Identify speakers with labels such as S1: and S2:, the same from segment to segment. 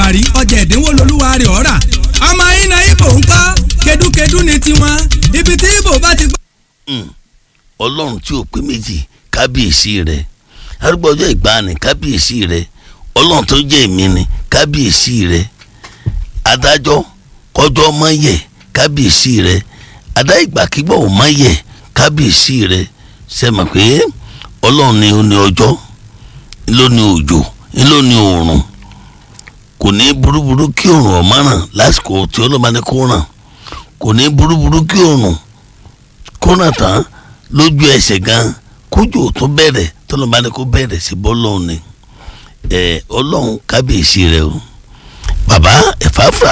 S1: àwárí ọjà ẹ̀dínwó lolúwa rẹ̀ ọ̀rà ọmọ iná ibo ń kọ́ kedúkedú ni tiwọn ibi tí ibo bá ti gbọ́.
S2: ọlọ́run tí ò pé méjì kábíyèsí rẹ̀ arúgbó ọjọ́ ìgbàanì kábíyèsí rẹ̀ ọlọ́run tó jẹ́ èmi ni kábíyèsí rẹ̀ adájọ́ kọjọ́ mọ́ yẹ kábíyèsí rẹ̀ adá ìgbàkigbọ́ ò mọ́ yẹ kábíyèsí rẹ̀ sẹ́mọ̀ pé ọlọ́run ni ó ní ọjọ́ ló ní òjò ló ní oòrùn kò ní burúburú kí oòrùn ọ̀mọ́ràn lásìkò tí ọlọ́ba ní kó ràn kò ní burúburú kí oòrùn kó ràn tán lójú ẹsẹ̀ gan kójú tó bẹ̀rẹ̀ tọ́lọ́ba ní kó bẹ̀rẹ̀ sí bọ́lọ́run ni ẹ ọlọ́run kábíyèsí rẹ o bàbá ẹ̀fáfà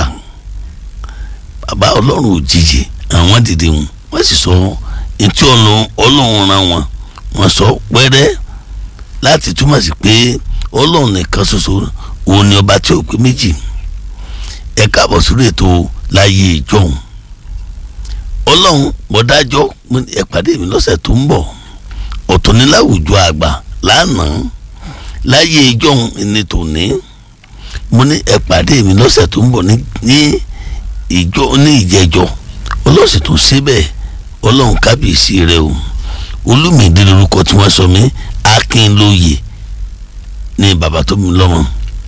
S2: bàbá ọlọ́run òjijì àwọn dìde wọn wọ́n sì sọ etí ọlọ́run ran wọn wọ́n sọ pẹ́rẹ́ láti túmọ̀ sí pé ọlọ́run nìkan ṣoṣo òun ni ọba tí ò pé méjì ẹ káàbọ̀ sórí ètò láyé ìjọhún ọlọ́run bọ́dájọ́ ẹ pàdé mi lọ́sẹ̀ tó ń bọ̀ ọ̀tọ̀ ní láwùjọ àgbà lánàá láyé ìjọhún ní tòní mo ní ẹ pàdé mi lọ́sẹ̀ tó ń bọ̀ ní ìjọ ní ìjẹjọ ọlọ́sẹ̀ tó ṣe bẹ́ẹ̀ ọlọ́run kábíyèsí rẹ o olùmìdí lorúkọ tí wọ́n sọ mí akínlóye ní bàbá tó mi lọ́mọ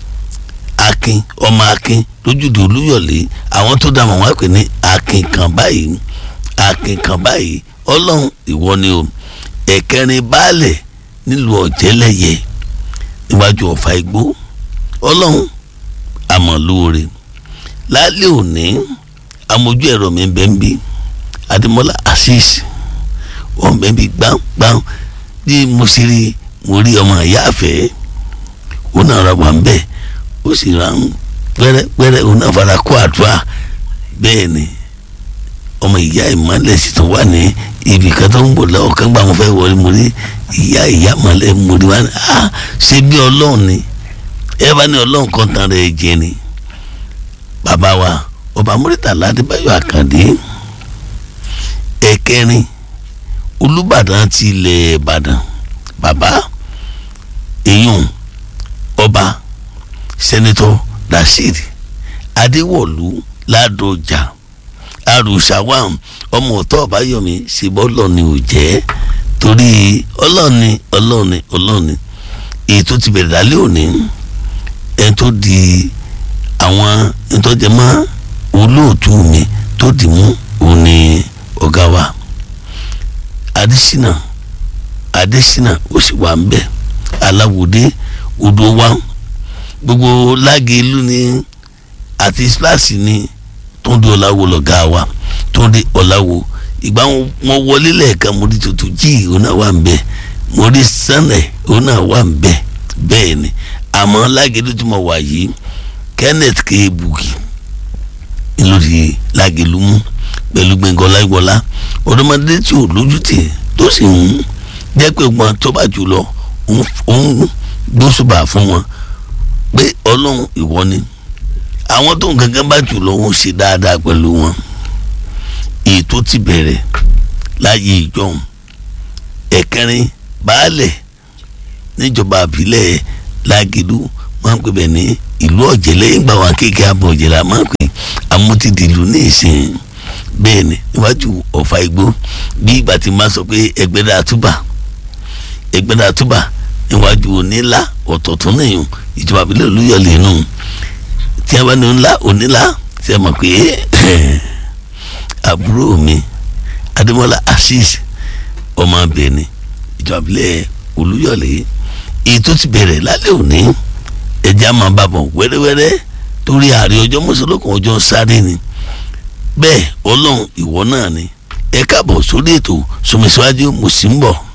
S2: akin ọmọ akin lójúde olúyọ̀lé àwọn tó dá mọ̀ wá pè ní akin kan báyìí akin kan báyìí ọlọ́run ìwọ ni o ẹ̀kẹrin baálẹ̀ nílùú ọ̀jẹ̀lẹ̀yẹ níwájú ọ̀fà igbó ọlọ́run àmọ̀lóore lálẹ́ òní amójú ẹ̀rọ mi bẹ́ẹ̀ ń bí adémọ́lá asís wọ́n bẹ́ẹ̀ bí gbáǹgbáǹ bí mo ṣe rí mo rí ọmọ ìyá àfẹ́ òun náà ra wà ń bẹ̀ ó sì ra ń pẹ́rẹ́pẹ́rẹ́ òun náà fara kó àdúrà bẹ́ẹ̀ ni ọmọ ìyá ìmọ̀lẹ̀ sì tún wà ní ibì kan tó ń bọ̀ lọ́wọ́ kan gbà mo fẹ́ wọlé mo rí ìyá ìyá mọ̀lẹ́ mo rí wá ní ah ṣé bí ọlọ́run ni ẹ bá ní ọlọ́run kan tán rẹ̀ jẹ ni bàbá wa ọba Murtala Adébáyọ̀ Àkàndé ẹ̀kẹrin Olúbàdàn ti ilẹ̀ Ìbàdàn bàbá èyàn ọba sẹ́nitọ́ Rasheed Adéwọ̀lú Ládọjà arùsàwàm ọmọ ọ̀tọ̀ ọ̀báyọ̀mí ṣèbọ́lọ̀ ni ò jẹ́ torí ọlọ́ọ̀ni ọlọ́ọ̀ni ọlọ́ọ̀ni èyí tó ti bẹ̀rẹ̀ lálẹ́ òní ẹni tó di àwọn ìtọ́jẹmọ́ olóòtú mi tó dì mú òní ọ̀gá wa adésínà adésínà ó sì wà ń bẹ̀ aláwòdé odò wa gbogbo lágẹ̀ẹ́lú ni àti splash ni tó ń di ọ̀làwò lọ̀gá wa tó ń di ọ̀làwò ìgbà wọn wọlé lẹ́ẹ̀kan mo rí tuntun jí òun náà wà ń bẹ̀ mo rí sànẹ̀ òun náà wà ń bẹ̀ bẹ́ẹ̀ ni àmọ́ lágẹ̀ẹ́lú tí mo wà yìí kenneth kebuki lórí lágẹ̀lú mú pẹ̀lú gbẹ̀ngàn láìwọlá ọ̀dọ́mọdé tí ò lójútì tó sì ń jẹ́ pé wọn tó bá jù lọ òun gbósùbà fún wọn pé ọlọ́run ìwọ ni àwọn tó ń gangan bá jù lọ wọn ṣe dáadáa pẹ̀lú wọn èyí tó ti bẹ̀rẹ̀ láyé ìjọhún ẹ̀kẹrin baálẹ̀ níjọba àbílẹ̀ lágẹ̀lú wọn ń pè bẹ́ẹ̀ ní ìlú ọ̀jẹ̀ lẹ́yìn gbà wọn kéèké abọ̀ ọ̀jẹ̀ la máa ń pè amútìdìlú ní ìsìn bẹ́ẹ̀ ni níwájú ọ̀fà igbó bí ìgbà tí máa sọ pé ẹgbẹ́dà àtúbà ẹgbẹ́dà àtúbà níwájú onílà ọ̀tọ̀ọ̀tún nìyẹn ìjọba àbílẹ̀ olúyọ̀lẹ̀ nù tí a bá ní ńlá onílà tí a mọ̀ pé àbúrò mi adémọ́lá assis ọmọ abẹ́ni ìjọba àbílẹ̀ olúyọ̀lẹ̀ èyí tó ti bẹ̀rẹ̀ lálẹ́ òní ẹja máa bá bọ̀ wẹ́rẹ́wẹ́rẹ́ torí ààrẹ ọjọ́ mọ́sálókun ọjọ́ sáré ni bẹ́ẹ̀ ọlọ́run ìwọ náà ni ẹ káàbọ̀ sórí ètò sọmísíwájú mo sì ń bọ̀.